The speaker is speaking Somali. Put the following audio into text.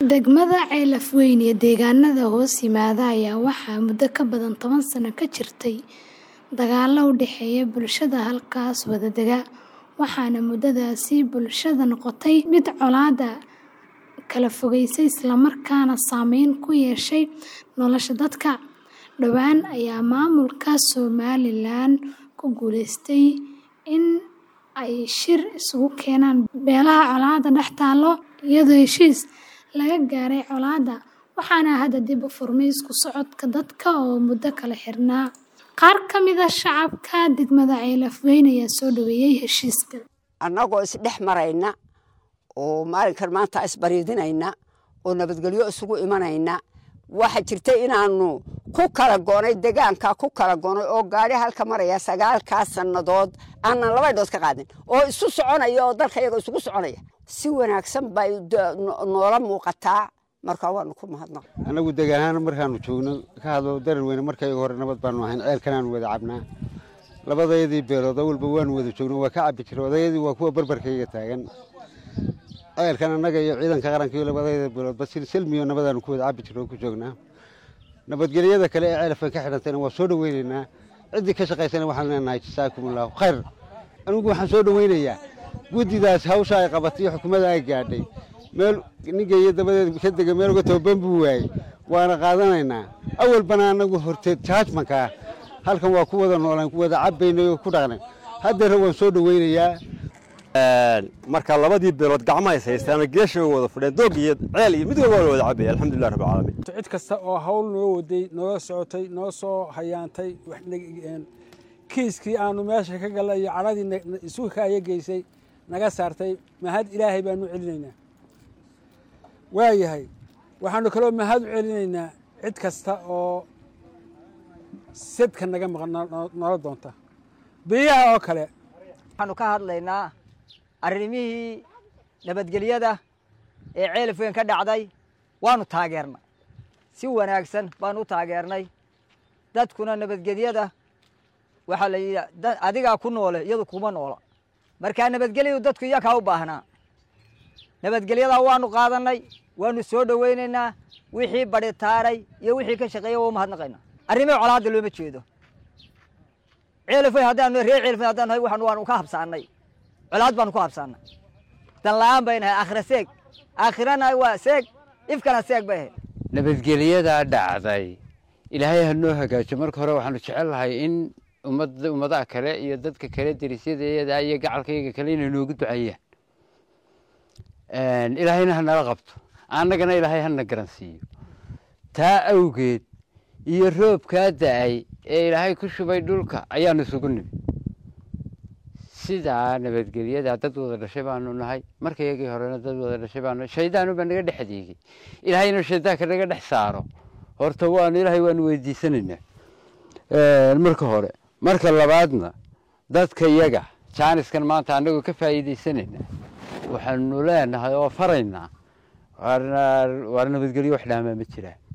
Degmada Ceelaf Weyn iyo deegaanada hoos yimaada ayaa waxaa muddo ka badan toban sano ka jirtay dagaallo u dhexeeya bulshada halkaas wada dega, waxaana muddadaasi bulshada noqotay mid colaadda kala fogeysay isla markaana saameyn ku yeeshay nolosha dadka. Dhowaan ayaa maamulka Somalilan ku guuleystay in ay shir isugu keenaan beelaha colaadda dhex taalo, iyadoo heshiis laga gaaray colaadda, waxaana hadda dib u furmay isku socodka dadka oo muddo kala xirnaa. Qaar ka mid ah shacabka degmada Ceelaf Weyn ayaa soo dhaweeyay heshiiska. annagoo isdhex marayna oo maalinkan maanta isbariidinayna oo nabadgelyo isugu imanayna waxa jirtay inaanu ku kala goonay degaanka ku kala goonay oo gaadhi halka maraya sagaalkaa sannadood aanan laba indhood ka qaadin oo isu soconaya oo dalka iyaga isugu soconaya si wanaagsan bay noola muuqataa markaa waanu ku mahadnaq annagu degaan ahaan markaanu joogno ka hadlo darar weyne markayga hore nabad baanu ahayn ceelkanaanu wada cabnaa labadayadii beelood awalba waanu wada joogno waa ka cabbi jira odayadii waa kuwa barbarkayga taagan ceelkan annaga iyo ciidanka qaranka iyo labadayada beeloodba silmiyo nabadaanu ku wada cabbi jirno oo ku joognaa nabadgelyada kale ee ceelafkan ka xidhantayna waa soo dhaweynaynaa ciddii ka shaqaysana waxaan leenahay jasaakum allahu khayr anigu waxaan soo dhaweynayaa guddidaas hawsha ay qabatay iyo xukuumadda ay gaadhay meel ningeeyo dabadeed ka dega meel uga tababan buu waayey waana qaadanaynaa awalbana annagu horteed jaajmankaa halkan waa ku wada noolaan ku wada cabbaynay oo ku dhaqnay haddeera waan soo dhaweynayaa marka labadii beelood gacmaha is haystaan geesha wada fadheen doog iyo ceel iyo mid walba waa la wada cabaya alxamdulilah rabbil caalamiin cid kasta oo hawl noo waday noo socotay noo soo hayaantay kiiskii aanu meesha ka gallay iyo cadhadii isu kaaya geysay naga saartay mahad ilaahay baanu celinaynaa waayahay waxaanu kaloo mahad u celinaynaa cid kasta oo sadka naga maqan noola doonta biyaha oo kale waxaanu ka hadlaynaa arrimihii nabadgelyada ee ceelaf weyn ka dhacday waanu taageernay si wanaagsan baanu u taageernay dadkuna nabadgelyada waxaa la yidhi adigaa ku noole iyadu kuma noola markaa nabadgelyadu dadku iyakaa u baahnaa nabadgelyadaa waanu qaadannay waanu soo dhowaynaynaa wixii badhitaaray iyo wixii ka shaqeeya waa u mahadnaqaynaa arrimihi colaadda looma jeedo ceelafweyn haddaanu reer ceelafweyn haddaan nahay waxaan waanu ka habsaannay colaad baanu ku habsaannay dan la'aan bay nahay aakhira seeg aakhirana waa seeg ifkana seeg bay ahayd nabadgelyadaa dhacday ilaahay ha noo hagaajo marka hore waxaanu jecel lahay in ummadda ummadaha kale iyo dadka kale derisyadayada iyo gacalkayga kale inay noogu duceeyaan ilaahayna ha nala qabto annagana ilaahay hana garansiiyo taa awgeed iyo roobkaa da'ay ee ilaahay ku shubay dhulka ayaanu isugu nimi sidaa nabadgelyada dad wada dhashay baanu nahay markayagii horena dad wada dhashay baanu shaydaanuba naga dhex adeegay ilaahay inuu shaydaanka naga dhex saaro horta waanu ilaahay waanu weydiisanaynaa marka hore marka labaadna dadka yaga jaaniskan maanta annagoo ka faa'iidaysanaynaa waxaanu leenahay oo faraynaa waar nabadgelyo wax dhaamaa ma jiraan